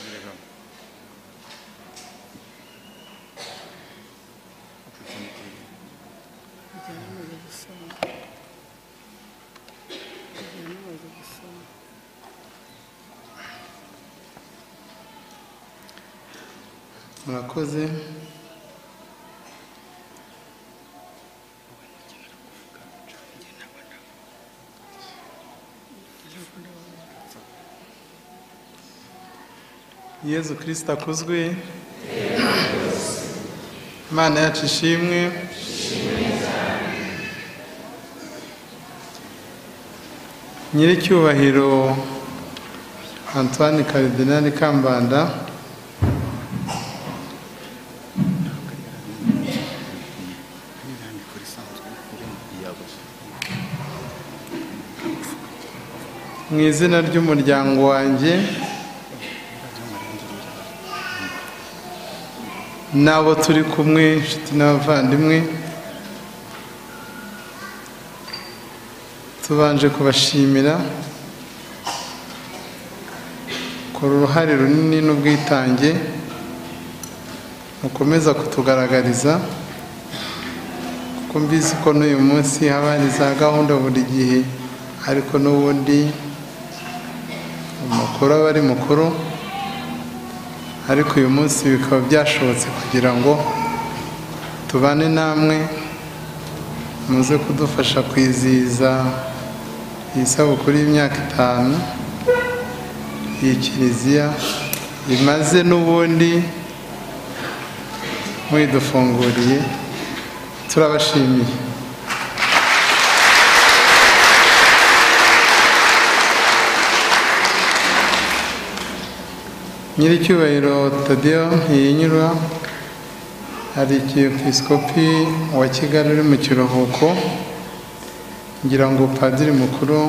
Nie wiem. Bijyana amaze gusoma Bijyana amaze gusoma murakoze yezu kirisita akuzwe imana yacu ishimwe nyiricyubahiro antoine karidinali kambanda Imyandiko isanzwe iri mu gitabo. mu izina ry'umuryango wanjye n'abo turi kumwe inshuti n'abavandimwe tubanje kubashimira kora uruhare runini n'ubwitange mukomeza kutugaragariza kuko mbizi ko n'uyu munsi haba hari za gahunda buri gihe ariko n'ubundi umukuru aba ari mukuru ariko uyu munsi bikaba byashobotse kugira ngo tubane namwe muze kudufasha kwizihiza iyi sabukuru y'imyaka itanu iyi kiliziya imaze n'ubundi mwidufunguriye turabashimiye nyiricyubahiro tadiyo ntiyinyurwa hari ikiyepisikopi wa kigali uri mu kiruhuko ngira ngo padiri mukuru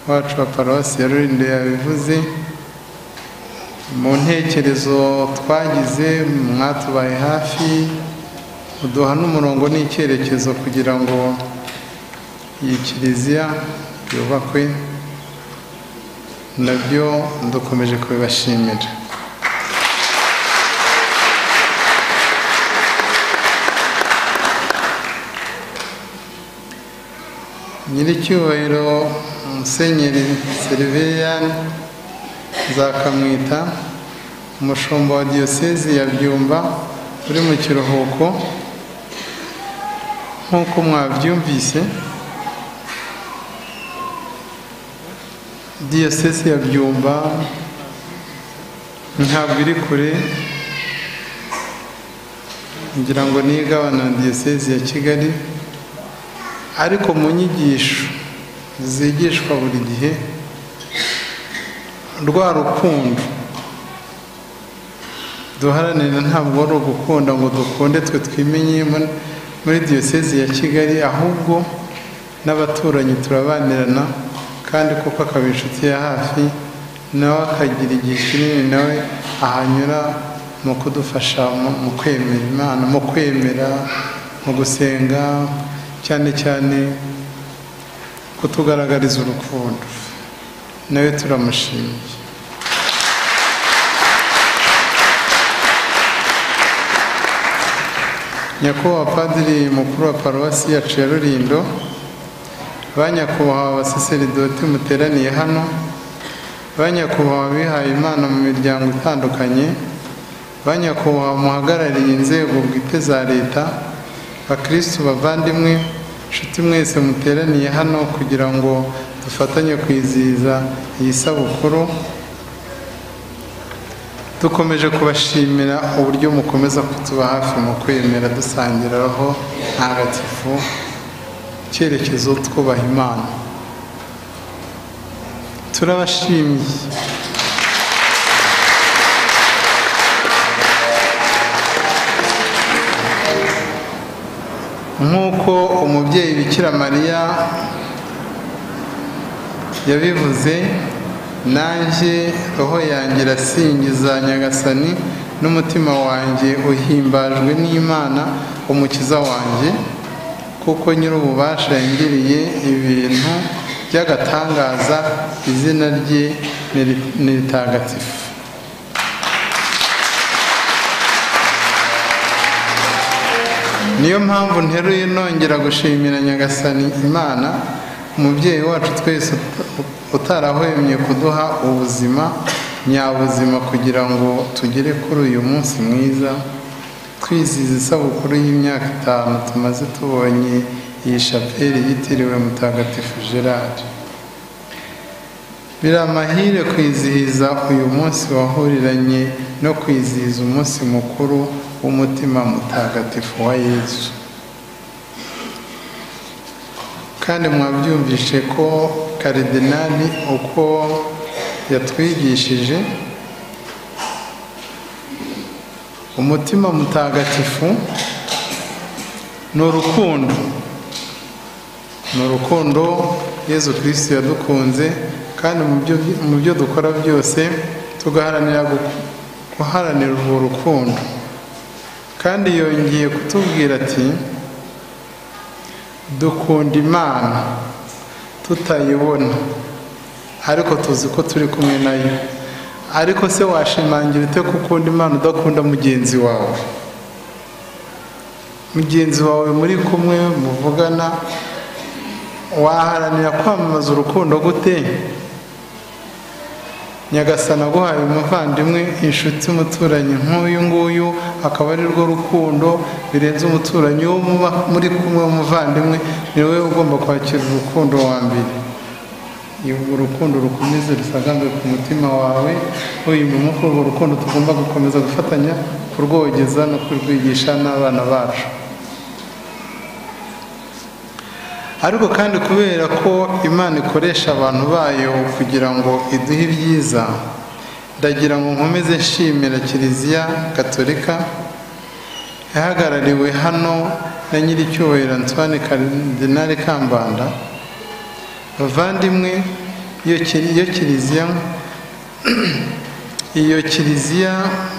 wacu wa paruwasi ya rurinde yabivuze mu ntekerezo twagize mwatubaye hafi uduha n'umurongo n'icyerekezo kugira ngo iyi kiliziya yubakwe nabyo dukomeje kubibashimira nyiricyubahiro musenyeri seriviyani nzakamwita umushumba wa diyosezi ya byumba uri mu kiruhuko nk'uko mwabyumvise diyosesi ya byumba ntabwo iri kure ngira ngo ni igabana diyosesi ya kigali ariko mu nyigisho zigishwa buri gihe rwa rukundo duharanira ntabwo ari ugukunda ngo dukunde twe twimenye muri diyosezi ya kigali ahubwo n'abaturanyi turabanirana kandi kuko akaba inshuti ya hafi nawe akagira igihe kinini nawe ahanyura mu kudufasha mu- mu kwemera imana mu kwemera mu gusenga cyane cyane kutugaragariza urukundo nawe turamushimiye nyakubahwa padiri mukuru wa paruwasi yacu ya rurindo ba nyakubahwa abasaseridoti muteraniye hano ba nyakubahwa abihaye imana mu miryango itandukanye ba nyakubahwa muhagarariye inzego bwite za leta bakirisitu bavandimwe inshuti mwese muteraniye hano kugira ngo dufatanye kwizihiza iyi sabukuru dukomeje kubashimira uburyo mukomeza kutuba hafi mu kwemera dusangira roho ntagatifu icyerekezo twubaha imana turabashimye nk'uko umubyeyi bikira mariya yabivuze nanjye roho yanjye irasingiza nyagasani n'umutima wanjye uhimbajwe n'imana umukiza wanjye kuko nyir'ububasha yangiriye ibintu by'agatangaza izina rye ni ri- ni ritagatifu niyo mpamvu nteruye nongera gushimira nyagasani imana umubyeyi wacu twese ut- utarahwemye kuduha ubuzima nyabuzima kugira ngo tugere kuri uyu munsi mwiza twizihiza isabukuru y'imyaka itanu tumaze tubonye iyi shapeli yitiriwe mutagatifu gerard biri amahire kwizihiza uyu munsi wahuriranye no kwizihiza umunsi mukuru w'umutima mutagatifu wa yesu kandi mwabyumvishe ko karidinali uko yatwigishije umutima mutagatifu ni urukundo ni urukundo yezu kirisiti yadukunze kandi mu byo- mu byo dukora byose tugaharanira gu- guharanira urwo rukundo kandi yongeye kutubwira ati dukunda imana tutayibona ariko tuzi ko turi kumwe nayo ariko se washimangira ute ko ukunda imana udakunda mugenzi wawe mugenzi wawe muri kumwe muvugana waharanira kwamamaza urukundo gute nyagasana aguhaye umuvandimwe inshuti umuturanyi nk'uyu nguyu akaba ari rwo rukundo birenze umuturanyi wo muba muri kumwe w'umuvandimwe ni wowe ugomba kwakira urukundo wa mbere iyo urwo rukundo rukomeze rusagambe ku mutima wawe uyumenya ko urwo rukundo tugomba gukomeza gufatanya kurwogeza no kurwigisha n'abana bacu ariko kandi kubera ko imana ikoresha abantu bayo kugira ngo iduhe ibyiza ndagira ngo nkomeze nshimira kiliziya gatolika yahagarariwe hano na nyiricyubahiro antoine karidinali kambanda bavandimwe iyo kili- iyo kiliziya iyo kiliziya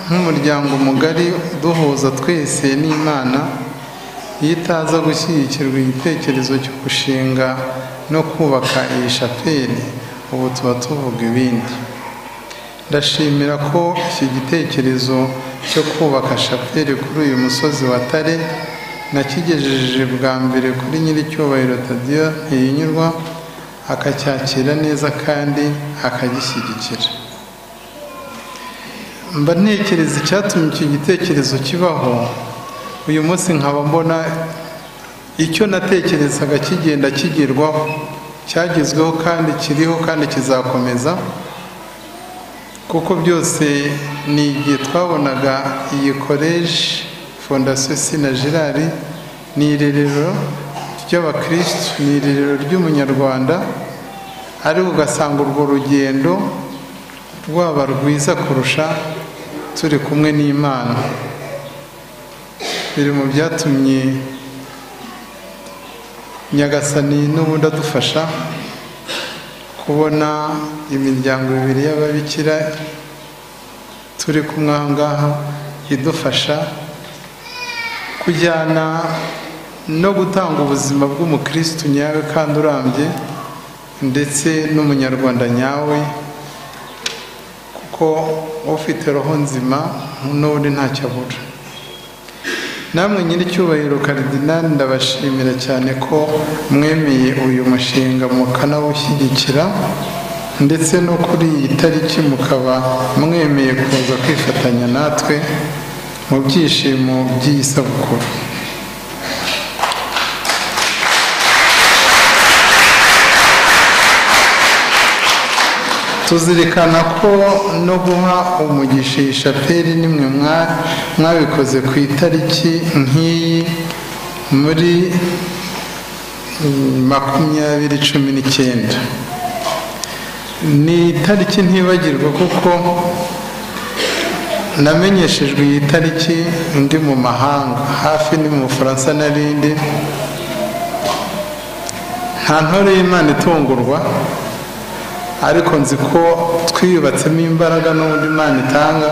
nk'umuryango mugari uduhuza twese n'imana iyo itaza gushyigikirwa igitekerezo cyo gushinga no kubaka iyi shapeli ubu tuba tuvuga ibindi ndashimira ko iki gitekerezo cyo kubaka shapeli kuri uyu musozi wa tare nakigejeje bwa mbere kuri nyiricyubahiro tadiyo ntiyinyurwa akacyakira neza kandi akagishyigikira mba ntekereza icyatumye icyo gitekerezo kibaho uyu munsi nkaba mbona icyo natekerezaga kigenda kigerwaho cyagezweho kandi kiriho kandi kizakomeza kuko byose ni igihe twabonaga iyi koleji fondasiyo sina gerard ni irerero ry'abakirisitu ni irerero ry'umunyarwanda ariko ugasanga urwo rugendo rwaba rwiza kurusha turi kumwe n'imana biri mu byatumye nyagasani n'ubundi adufasha kubona imiryango ibiri y'ababikira turi kumwe aha ngaha idufasha kujyana no gutanga ubuzima bw'umukirisitu nyawe kandi urambye ndetse n'umunyarwanda nyawe kuko ufite roho nzima n'ubundi ntacyo abura namwe nyiricyubahiro karidinali ndabashimira cyane ko mwemeye uyu mushinga mukanawushyigikira ndetse no kuri iyi tariki mukaba mwemeye kuza kwifatanya natwe mu byishimo by'iyi sabukuru tuzirikana ko no guha umugisha iyi shapeli nimwe mwa- mwabikoze ku itariki nk'iyi muri mm, makumyabiri cumi n'icyenda ni itariki ntibagirwa kuko namenyeshejwe iyi tariki ndi mu mahanga hafi ni mu bufaransa n'arindi nta ntore y'imana itungurwa ariko nzi ko twiyubatsemo imbaraga n'ubundi imana itanga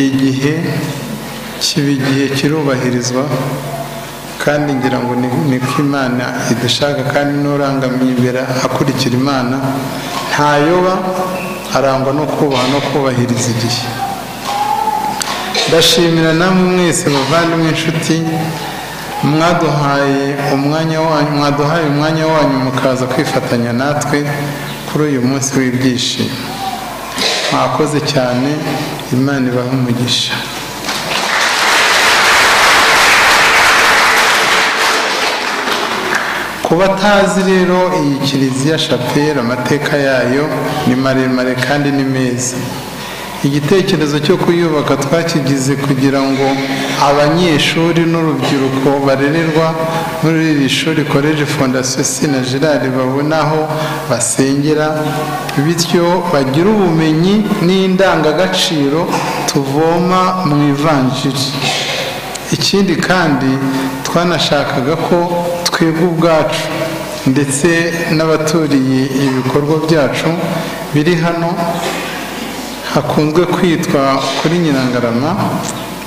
igihe kiba igihe kirubahirizwa kandi ngira ngo ni niko imana idushaka kandi n'urangamiye imbere akurikira imana ntayoba arangwa no kubaha no kubahiriza igihe ndashimira namwe mwese bavandimwe inshuti mwaduhaye umwanya wanyu mwaduhaye umwanya wanyu mukaza kwifatanya natwe kuri uyu munsi w'ibyishimo mwakoze cyane imana ibahe umugisha ku batazi rero iyi kiliziya shapeli amateka yayo ni maremare kandi ni meza igitekerezo cyo kuyubaka twakigize kugira ngo abanyeshuri n'urubyiruko barererwa muri iri shuri college fondation sina gerard babone aho basengera bityo bagire ubumenyi n'indangagaciro tuvoma mu ivanjiri ikindi kandi twanashakaga ko twebwe ubwacu ndetse n'abaturiye ibikorwa byacu biri hano hakunzwe kwitwa kuri nyirangarama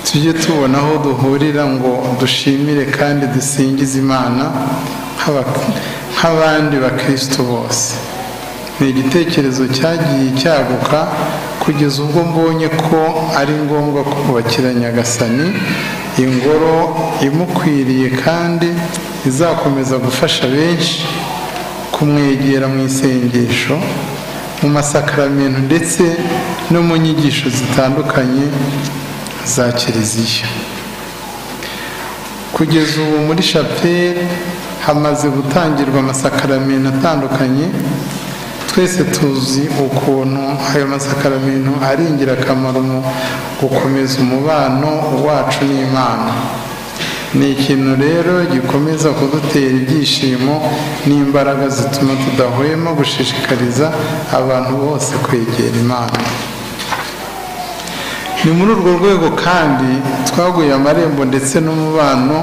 tujye tubona aho duhurira ngo dushimire kandi dusingize imana nk'aba- nk'abandi bakristo bose ni igitekerezo cyagiye cyaguka kugeza ubwo mbonye ko ari ngombwa kubakira nyagasani ingoro imukwiriye kandi izakomeza gufasha benshi kumwegera mu isengesho mu masakaramentu ndetse no mu nyigisho zitandukanye za kiliziya kugeza ubu muri shapeli hamaze gutangirwa amasakaramentu atandukanye twese tuzi ukuntu ayo masakaramentu ari ingirakamaro mu gukomeza umubano wacu n'imana ni ikintu rero gikomeza kudutera ibyishimo n'imbaraga zituma tudahwema gushishikariza abantu bose kwegera imana ni muri urwo rwego kandi twaguye amarembo ndetse n'umubano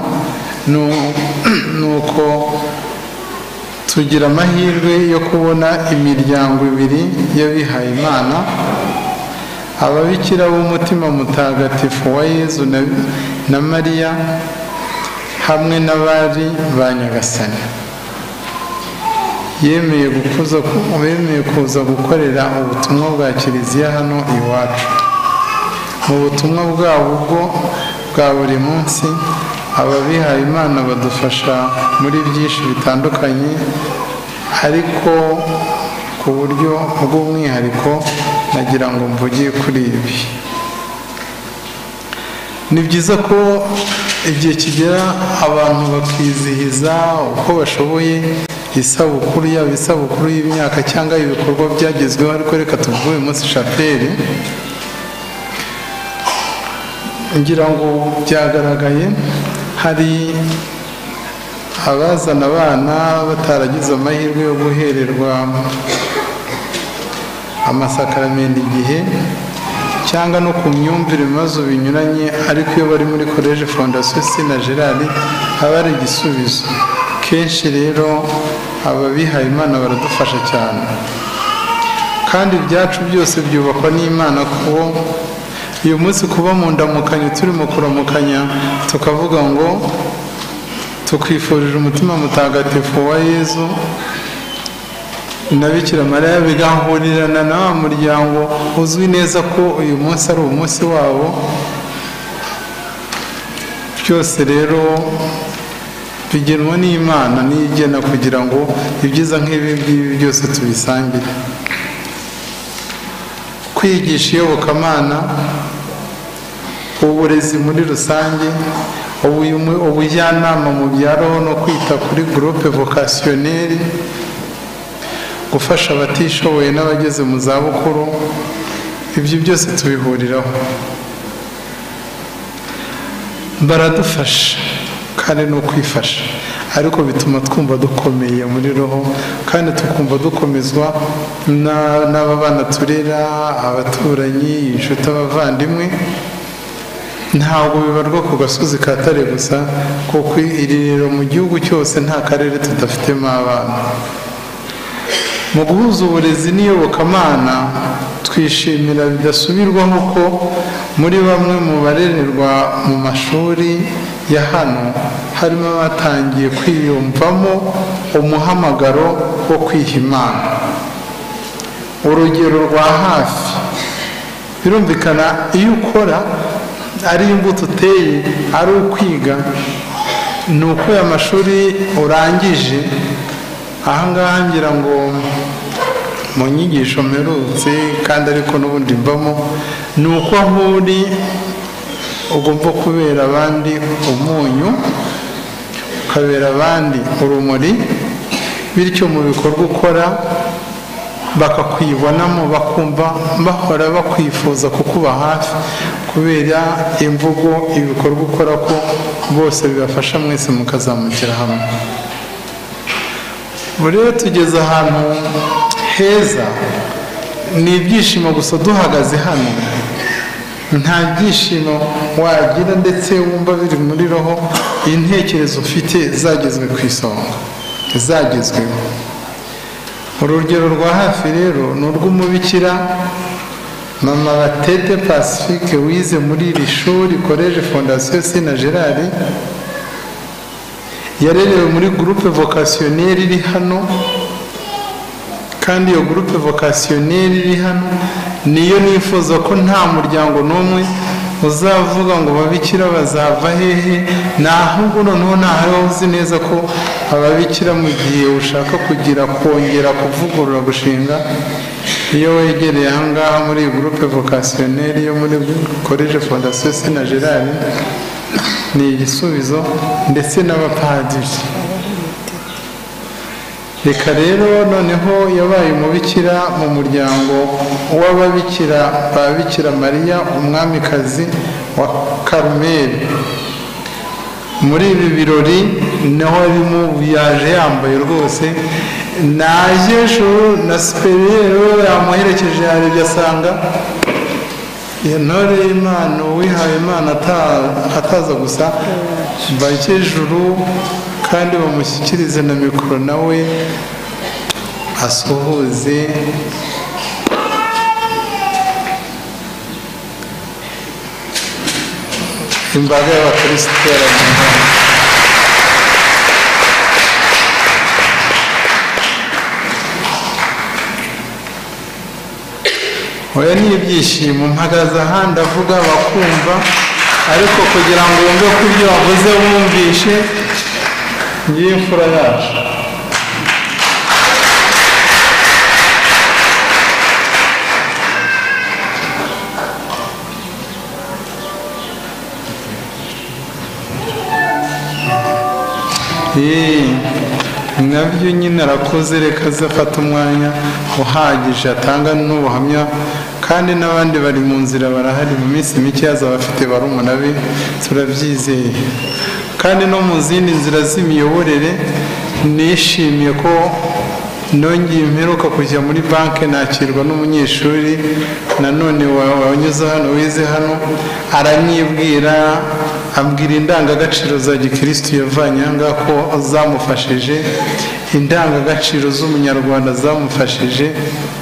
nu- nuko tugira amahirwe yo kubona imiryango ibiri y'abihaye imana ababikira b'umutima mutagatifu wa yezu na, na mariya hamwe n'abari ba nyagasani yemeye gukuza bemeye kuza gukorera ubutumwa bwa kiliziya hano iwacu mu butumwa bwabo ubwo bwa buri munsi ababihaye imana badufasha muri byinshi bitandukanye ariko ku buryo bw'umwihariko nagira ngo mvuge kuri ibi ni byiza ko igihe kigera abantu bakizihiza uko bashoboye isabukuru yaba isabukuru y'imyaka cyangwa ibikorwa byagezweho ariko reka tuvuge uyu munsi shapeli ngira ngo byagaragaye hari abazana abana bataragize amahirwe yo guhererwa amasakaramentu igihe cyangwa no ku myumvire mu bibazo binyuranye ariko iyo bari muri college fondation sina gerard haba hari igisubizo kenshi rero ababihaye imana baradufasha cyane kandi ibyacu byose byubakwa n'imana kuko uyu munsi kuba mu ndamukanyo turimo kuramukanya tukavuga ngo tukwifurije umutima mutagatifu wa yezu na bikira mariya bigahurirana na wa muryango uzwi neza ko uyu munsi ari umunsi wabo byose rero bigenwa n'imana niyo igena kugira ngo ibyiza nk'ibi ngibi byose tubisangire kwigisha iyobokamana uburezi muri rusange ubuyu- ubujyanama mu bya roho no kwita kuri gurupe vokasiyoneri gufasha abatishoboye n'abageze mu zabukuru ibyo byose tubihuriraho baradufasha kandi ni ukwifasha ariko bituma twumva dukomeye muri roho kandi tukumva dukomezwa na- n'aba bana turera abaturanyi inshuti abavandimwe ntabwo bibarwa ku gasozi ka tare gusa kuko iri rero mu gihugu cyose nta karere tudafitemo abana mu guhuza uburezi n'iyobokamana twishimira bidasubirwaho ko muri bamwe mu barererwa mu mashuri ya hano harimo abatangiye kwiyumvamo umuhamagaro wo kwiha imana urugero rwa hafi birumvikana iyo ukora ari imbuto uteye ari ukwiga ni uko aya mashuri urangije ahangaha ngira ngo mu nyigisho mperutse kandi ariko n'ubundi mbamo ni uko aho uri ugomba kubera abandi umunyu ukabera abandi urumuri bityo mu bikorwa ukora bakakwibonamo bakumva bahora bakwifuza kukuba hafi kubera imvugo ibikorwa ukora ko bose bibafasha mwese mukazamukira hamwe ubu rero tugeze ahantu heza ni ibyishimo gusa duhagaze hano nta byishimo wagira ndetse wumva biri muri roho intekerezo ufite zagezwe ku isonga zagezweho urugero rwa hafi rero ni urw'umubikira mama batete pacifique wize muri iri shuri koleje fondasiyo sina gerard yarerewe muri gurupe vocationnaire iri hano kandi iyo gurupe vocationnaire iri hano niyo nifuza ko nta muryango n'umwe uzavuga ngo babikira bazava hehe ni ahubwo noneho ntaho uzi neza ko ababikira mu gihe ushaka kugira kongera kuvugurura gushinga iyo wegereye ahangaha muri iyi gurupe vocationnaire yo muri koleje fondasiyo sena gerard ni igisubizo ndetse n'abapadiri reka rero noneho yabaye umubikira mu muryango w'ababikira ba bikira mariya umwamikazi wa karumeri muri ibi birori naho arimo yaje yambaye rwose naje juru na siperiyeri yamuherekeje yarebye asanga iyo ntore y'imana uwihaye imana ata- ataza gusa bakejuru kandi bamushyikirize na mikoro nawe asuhuze imbaga y'abakristo iteraniye hano oya ni ibyishimo mpagaze ahandi avuga bakumva ariko kugira ngo wumve ko ibyo wavuze wumvishe ngiyo imfura yacu Eee, nabyo nyine arakuze reka azafata umwanya uhagije atanga n'ubuhamya kandi n'abandi bari mu nzira barahari mu minsi mike yazaba afite barumuna be turabyizeye kandi no mu zindi nzira z'imiyoborere nishimiye ko nongeye mperuka kujya muri banki nakirwa n'umunyeshuri nanone wa- wanyuze hano wize hano aranyibwira ambwira indangagaciro za gikirisitu yavanye aha ngaha ko zamufashije indangagaciro z'umunyarwanda zamufashije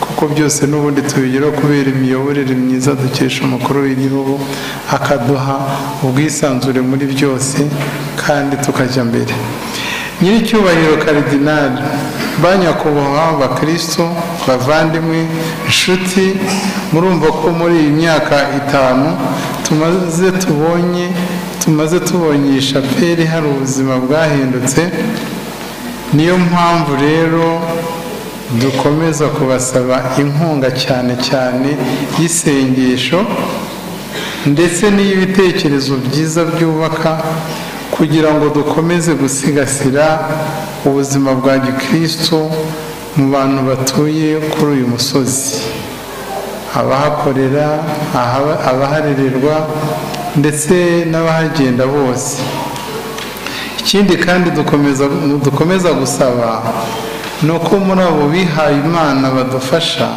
kuko byose n'ubundi tubigeraho kubera imiyoborere myiza dukesha umukuru w'igihugu akaduha ubwisanzure muri byose kandi tukajya mbere nyiricyubahiro karidinali ba nyakubahwa bakristo bavandimwe inshuti murumva ko muri iyi myaka itanu tumaze tubonye tumaze tubonye iyi shapeli hari ubuzima bwahindutse niyo mpamvu rero dukomeza kubasaba inkunga cyane cyane y'isengesho ndetse n'iy'ibitekerezo byiza byubaka kugira ngo dukomeze gusigasira ubuzima bwa gikristo mu bantu batuye kuri uyu musozi abahakorera ahaba- abaharererwa ndetse n'abahagenda bose ikindi kandi dukomeza dukomeza gusaba ni uko muri abo bihaye imana badufasha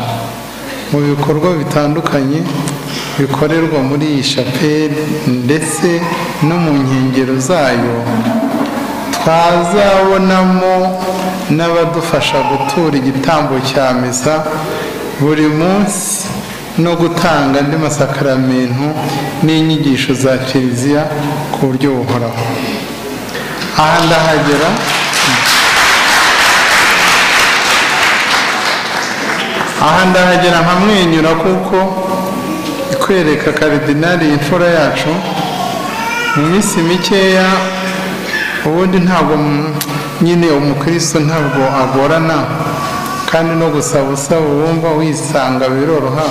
mu bikorwa bitandukanye bikorerwa muri iyi shapeli ndetse no mu nkengero zayo twazabonamo n'abadufasha gutura igitambo cya misa buri munsi no gutanga andi masakaramentu n'inyigisho za kiliziya ku buryo buhoraho aha ndahagera aha ndahagera nkamwenyura kuko kwereka karidinali imfura yacu mu minsi mikeya ubundi ntabwo mm, nyine umukristo ntabwo agorana kandi no gusaba usaba wumva wisanga biroroha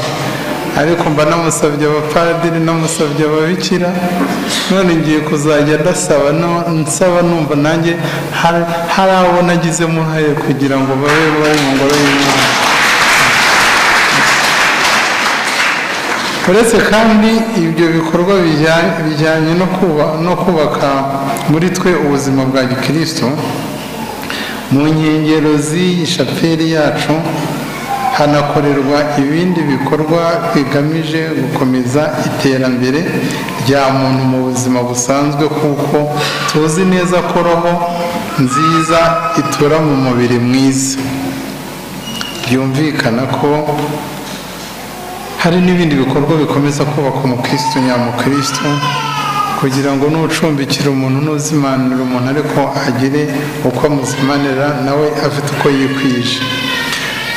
ariko mba namusabye abapadiri namusabye ababikira none ngiye kuzajya ndasaba no- nsaba numva nanjye hari hari abo nagizemo uruhare kugira ngo babe bari mu ngoro y'imana uretse kandi ibyo bikorwa bijya- bijyanye no kuba- no kubaka muri twe ubuzima bwa gikristo mu nkengero z'iyi shapeli yacu hanakorerwa ibindi bikorwa bigamije gukomeza iterambere rya muntu mu buzima busanzwe kuko tuzi neza ko roho nziza itura mu mubiri mwiza byumvikana ko hari n'ibindi bikorwa bikomeza kubaka umukristo nyamukristo kugira ngo nucumbikira umuntu nuzimanira umuntu ariko agire uko amuzimanira nawe afite uko yikwije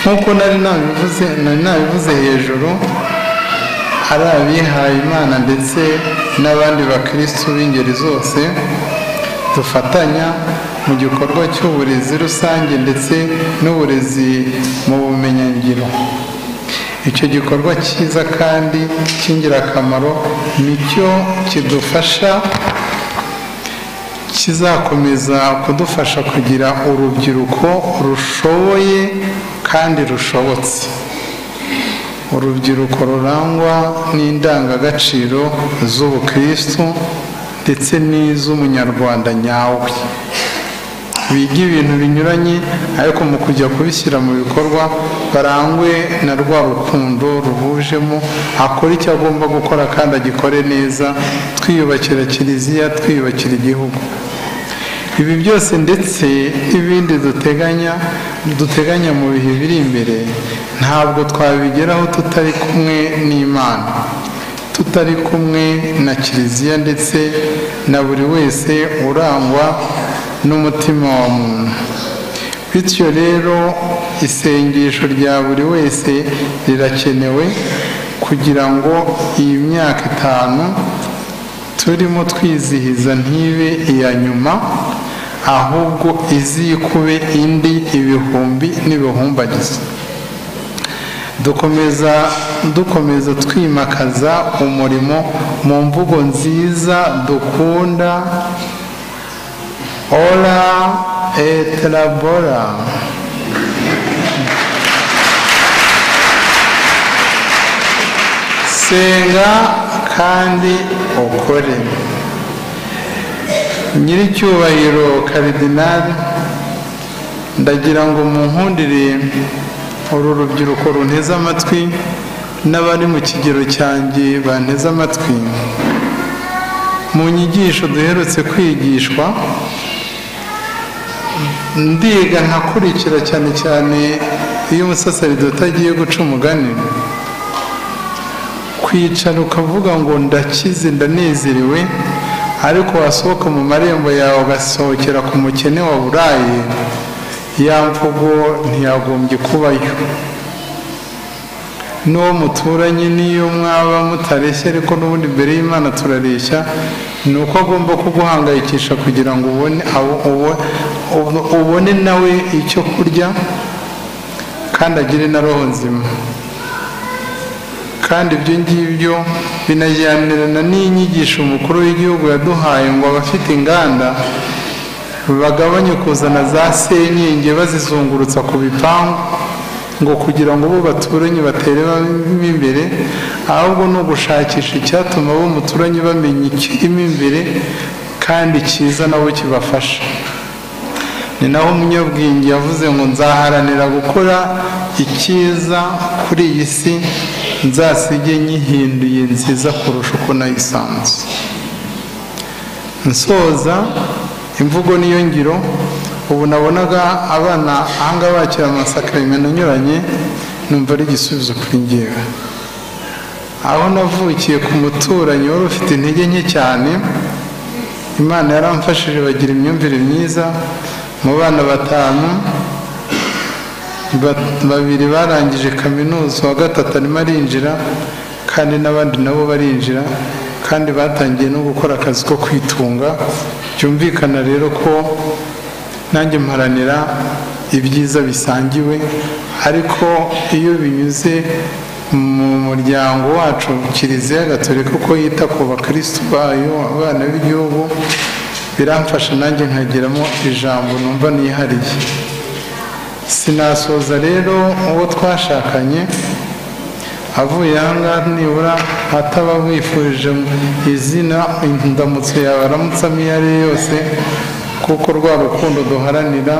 nk'uko nari nabivuze nari nabivuze hejuru hari abihaye imana ndetse n'abandi bakristo b'ingeri zose dufatanya mu gikorwa cy'uburezi rusange ndetse n'uburezi mu bumenyingiro icyo gikorwa cyiza kandi cy'ingirakamaro nicyo kidufasha kizakomeza kudufasha kugira urubyiruko rushoboye kandi rushobotse urubyiruko rurangwa n'indangagaciro z'ubukristu ndetse n'iz'umunyarwanda nyawe biga ibintu binyuranye ariko mu kujya kubishyira mu bikorwa barangwe na rwa rukundo ruhujemo akora icyo agomba gukora kandi agikore neza twiyubakira kiliziya twiyubakira igihugu ibi byose ndetse n'ibindi duteganya duteganya mu bihe biri imbere ntabwo twabigeraho tutari kumwe n'imana tutari kumwe na kiliziya ndetse na buri wese urangwa n'umutima wa muntu bityo rero isengesho rya buri wese rirakenewe kugira ngo iyi myaka itanu turimo twizihiza ntibe iya nyuma ahubwo izikube indi ibihumbi n'ibihumbagizo dukomeza dukomeza twimakaza umurimo mu mvugo nziza dukunda ora et labora senga kandi ukore nyiricyubahiro karidinali ndagira ngo munkundire uru rubyiruko runteze amatwi n'abari mu kigero cyanjye banteze amatwi mu nyigisho duherutse kwigishwa ndiga nkakurikira cyane cyane iyo umusaseridoti agiye guca umugani kwicara ukavuga ngo ndakize ndanezerewe ariko wasohoka mu marembo yawe ugasohokera ku mukene wa burayi ya mvugo ntiyagombye kubayo n'uwo muturanye n'iyo mwaba mutareshya ariko n'ubundi mbere y'imana turareshya ni uko agomba kuguhangayikisha kugira ngo ubone abo- ubo- ubo- ubone nawe icyo kurya kandi agire na roho nzima kandi ibyo ngibyo binajyanirana n'inyigisho umukuru w'igihugu yaduhaye ngo abafite inganda bagabanye kuzana za senyenge bazizungurutsa ku bipangu ngo kugira ngo bo baturanye batere bamo imbere ahubwo ni ugushakisha icyatuma bo muturanye bamenya ikirimo imbere kandi cyiza nabo kibafasha ni naho umunyabwenge yavuze ngo nzaharanira gukora icyiza kuri iyi si nzasige nyihinduye nziza kurusha uko nayisanze nsoza imvugo niyo ngiro ubu nabonaga abana ahanga bakira amasakaramentu anyuranye numva ari igisubizo kuri ngewe aho navukiye ku muturanyi wari ufite intege nke cyane imana yaramfashije bagira imyumvire myiza mu bana batanu ba- babiri barangije kaminuza uwa gatatu arimo arinjira kandi n'abandi nabo barinjira kandi batangiye no gukora akazi ko kwitunga byumvikana rero ko nanjye mparanira ibyiza bisangiwe ariko iyo binyuze mu muryango wacu kiliziya gatolika uko yita ku bakirisitu bayo abana b'igihugu biramfasha nanjye nkageramo ijambo numva nihariye sinasoza rero uwo twashakanye avuye ahangaha nibura ataba wifurije izina indamutso yawe aramutse iyo ari yo yose kuko rwa rukundo duharanira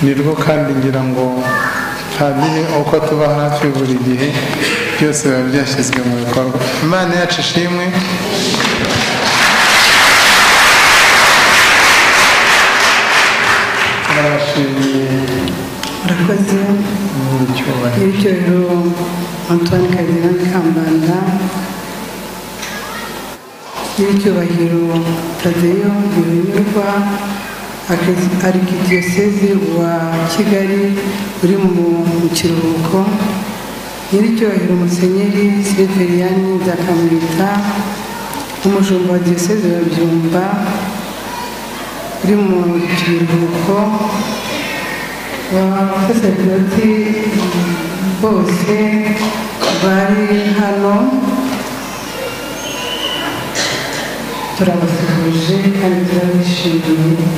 ni rwo kandi ngira ngo padiri uko tuba hafi buri gihe byose biba byashyizwe mu bikorwa imana yacu ishimwe turabashimiye murakoze n'icyubahiro n'icyubahiro antoine karidinali kambanda n'icyubahiro tadeyo ntibinyurwa arikidiyosezi wa kigali uri mu kiruhuko nyiricyubahiro musenyeri siriveriyani nzakamwita umushumba wa diyosezi wa byumba uri mu kiruhuko abasaserdoti bose bari hano turabasuhuje kandi turabishimiye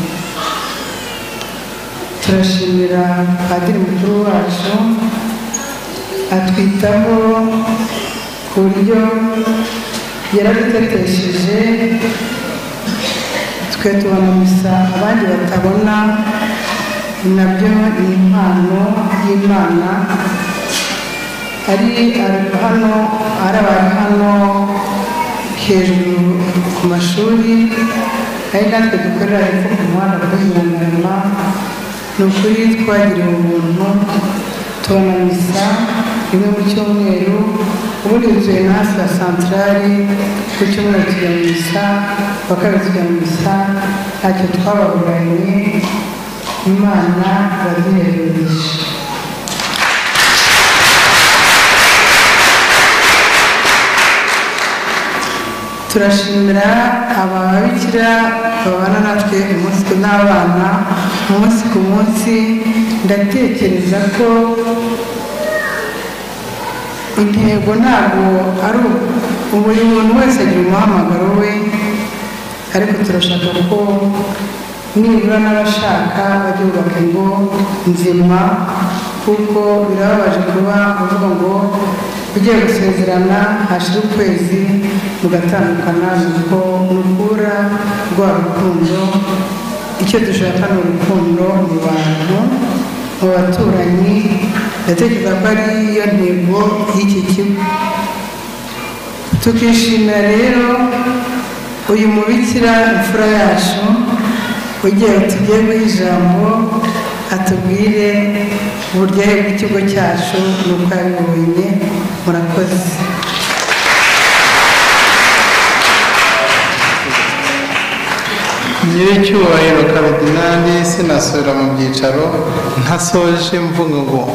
turashimira padiri mukuru wacu atwitaho ku buryo yaradutetesheje twe tubona gusa abandi batabona nabyo ni impano y'imana ari ari hano ari abantu hano hejuru ku mashuri ari natwe dukorera hepfo ku muhanda duhinganirana ni ukuri twagiriwe ubuntu tubona misa rimwe mu cyumweru ubundi dutuye no hafi ya santarari ku cyumweru tujya mu misa ku wa kabiri tujya mu misa ntacyo twababuranye imana iraduherereje turashimira ababikira babana natwe umunsi ku- n'abana umunsi ku munsi ndatekereza ko intego ntabwo ari ubu- buri muntu wese agira umuhamagaro we ariko turashaka ko nibura n'abashaka bajya bubaka ingo nzima kuko birababaje kuba uvuga ngo ugiye gusezerana hashira ukwezi mugatandukana nuko mukura rwa rukundo icyo dushaka ni urukundo mu bantu mu baturanyi ndatekereza ko ari yo ntego y'iki kigo tukishimira rero uyu mubikira imfura yacu ugiye tugiye guha ijambo atubwire uburyohe bw'ikigo cyacu n'uko yabibonye murakoze nyiricyubahiro karidinali sinasubira mu byicaro ntasoje mvuga ngo